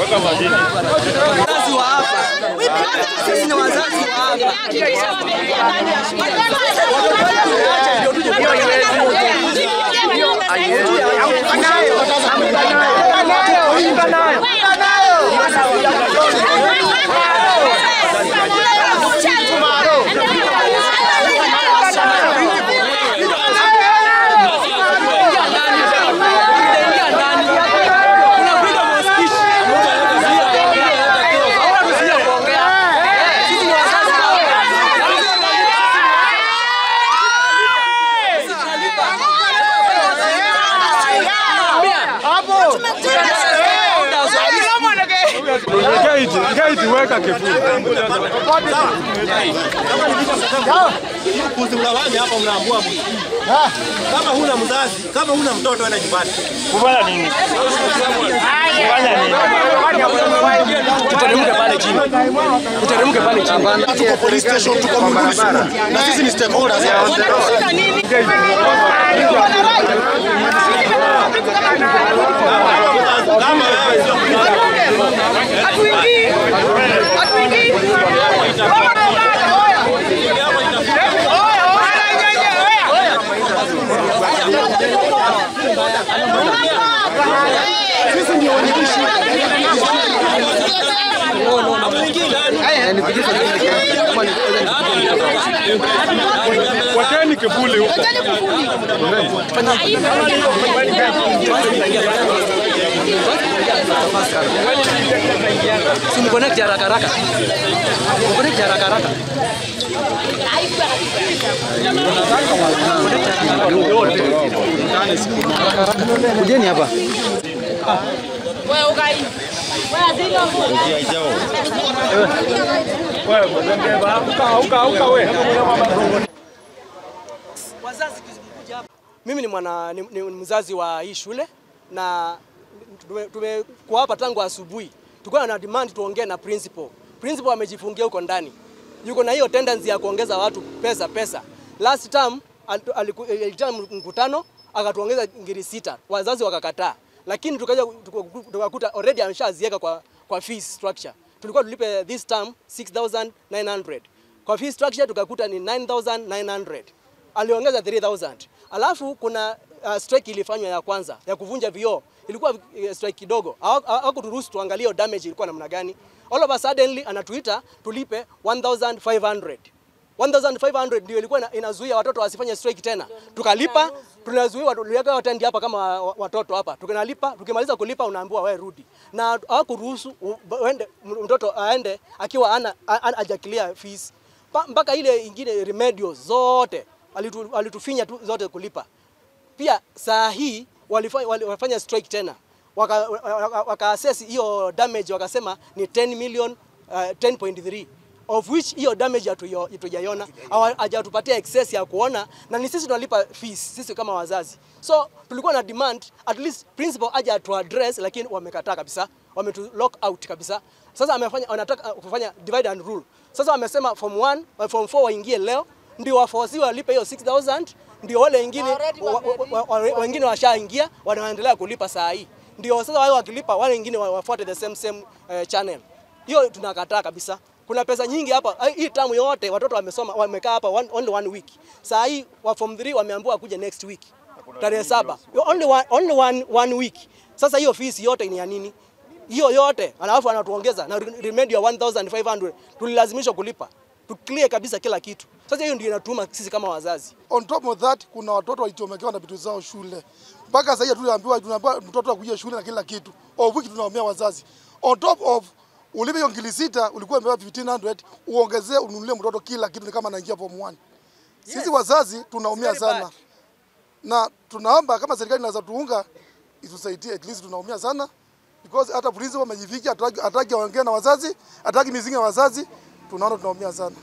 Wazazi wa hapa. Sisi ni wazazi wa hapa. Unapiga mosquito. Hauna kuzuia kuongea. Sisi ni wazazi wa hapa. Gate, gate weka kifuli. Kuzimlawani hapa mnaambua mtu. Kama huna mzazi, kama huna mtoto enda nyumbani. Kufanya nini? Kufanya nini? Tuteremke pale chini. Tuteremke pale chini. Tuko police station, tuko Mungulu School na sisi ni stakeholders. Kama wewe sio Wekeni kivuli huko. Simconnect haraka haraka. Connect haraka haraka. Kujeni hapa. Wazazi kizungumkuja hapa. Mimi ni mwana ni, ni mzazi wa hii shule na tume- tumekuwa hapa tangu asubuhi. Tulikuwa na demand tuongee na principal. Principal amejifungia huko ndani. Yuko na hiyo tendency ya kuongeza watu pesa pesa. Last term alitu- aliku- aliita mkutano akatuongeza ngiri sita. Wazazi wakakataa. Lakini tukaja tukaku- tukakuta already ameshaziweka kwa kwa fees structure. Tulikuwa tulipe this term 6900. Kwa fee structure tukakuta ni 9900 aliongeza 3000 alafu kuna uh, strike ilifanywa ya kwanza ya kuvunja vioo ilikuwa uh, strike kidogo Hawa- hawakuturuhusu tuangalie hiyo damage ilikuwa namna gani all of a suddenly anatuita tulipe 1500 1500 ndio ilikuwa ina- inazuia watoto wasifanye strike tena tukalipa tunazuiwa tuliweka watendi hapa kama wa- watoto hapa tukinalipa tukimaliza kulipa unaambiwa wewe rudi na hawakuruhusu u- uende mtoto aende akiwa ana hajakilia fees Pa- mpaka ile ingine remedios zote walitu, walitufinya tu zote kulipa. Pia saa hii walifanya, walifanya strike tena waka, waka, waka assess hiyo damage wakasema ni 10 million uh, 10.3 of which hiyo damage hatuyo- hatujaiona Hawa- hajatupatia excess ya kuona na ni sisi tunalipa fees sisi kama wazazi so tulikuwa na demand at least principal aje atu address lakini wamekataa kabisa wametu lock out kabisa sasa amefanya wanataka uh, kufanya divide and rule sasa wamesema form 1 uh, form 4 waingie leo ndio waforsiwe walipe hiyo 6000 ndio wale wengine wa- wa- wa- wa- wengine washaingia wanaendelea kulipa saa hii ndio sasa wale wakilipa wale wengine wa- wafuate the same same uh, channel hiyo tunakataa kabisa kuna pesa nyingi hapa Ai, hii tamu yote watoto wamesoma wamekaa hapa one, only one week saa hii wa form 3 wameambiwa kuja next week tarehe saba only one, only one, one week sasa hiyo fees yote ni ya nini hiyo yote alafu anatuongeza na remedi ya 1500 tulilazimishwa kulipa tu clear kabisa kila kitu sasa hiyo ndio inatuma sisi kama wazazi On top of that kuna watoto walichomekewa na vitu zao shule. Mpaka sasa hivi tunaambiwa tunaambiwa mtoto akuje shule na kila kitu. Of which tunaomea wazazi. On top of ulipe hiyo ngili sita ulikuwa umepewa 1500 uongezee ununulie mtoto kila kitu ni kama anaingia form 1. Sisi wazazi tunaumia It's very sana. bad. Na tunaomba kama serikali inaweza tuunga itusaidie at least tunaumia sana because hata principal amejiviki hataki hataki aongee na wazazi, hataki mizinga ya wazazi, tunaona tunaumia sana.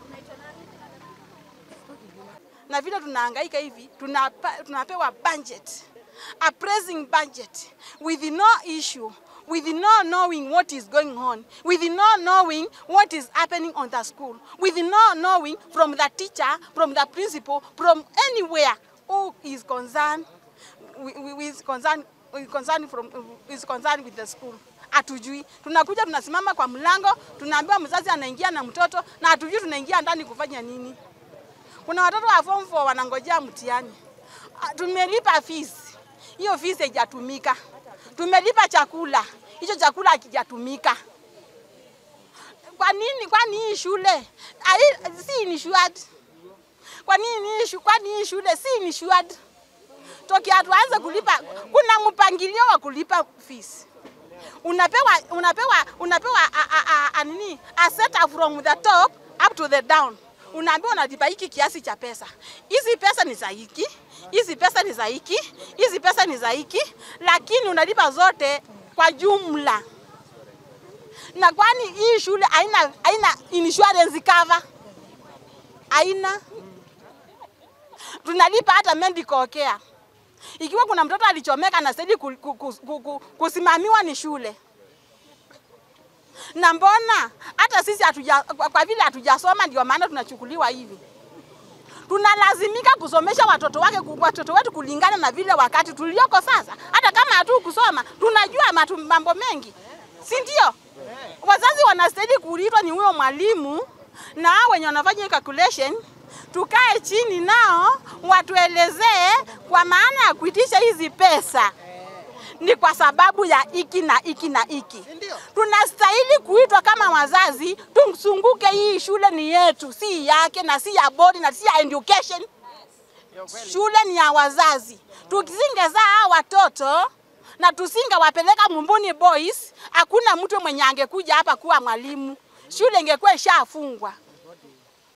na vile tunahangaika hivi tunapa, tunapewa budget a pressing budget with no issue with no knowing what is going on with no knowing what is happening on the school with no knowing from the teacher from the principal from anywhere who is concerned wi- wi- with concern is concerned from is concerned with the school Hatujui. Tunakuja tunasimama kwa mlango, tunaambiwa mzazi anaingia na mtoto na hatujui tunaingia ndani kufanya nini. Kuna watoto wa form 4 wanangojea mtihani. Ah, Tumelipa fees. Hiyo fees haijatumika. Tumelipa chakula. Hicho chakula hakijatumika. Kwa nini? Kwani hii shule ai- si insured? Kwa nini hii shu- kwani hii shule si insured? Tokea tuanze kulipa, kuna mpangilio wa kulipa fees. Unapewa unapewa unapewa a, a, a, a, nini a set up from the top up to the down. Unaambiwa unalipa hiki kiasi cha pesa. Hizi pesa ni za hiki, hizi pesa ni za hiki, hizi pesa ni za hiki, lakini unalipa zote kwa jumla. Na kwani hii shule haina haina insurance cover? Haina. Tunalipa hata medical care. Ikiwa kuna mtoto alichomeka anastahili ku, ku, ku, ku, ku, kusimamiwa ni shule. Na mbona hata sisi hatuja, kwa, kwa vile hatujasoma ndio maana tunachukuliwa hivi. Tunalazimika kusomesha watoto wake watoto wetu kulingana na vile wakati tulioko sasa. Hata kama hatu kusoma tunajua matu, mambo mengi, si ndio? Wazazi wanastahili kuulizwa ni huyo mwalimu na hao wenye wanafanya hii calculation tukae chini nao watuelezee kwa maana ya kuitisha hizi pesa ni kwa sababu ya iki na iki na iki. Tunastahili kuitwa kama wazazi, tumsunguke. Hii shule ni yetu, si yake na si ya bodi na si ya education. Shule ni ya wazazi. Tusingezaa hao watoto na tusingewapeleka Mumbuni Boys, hakuna mtu mwenye angekuja hapa kuwa mwalimu, shule ingekuwa ishafungwa.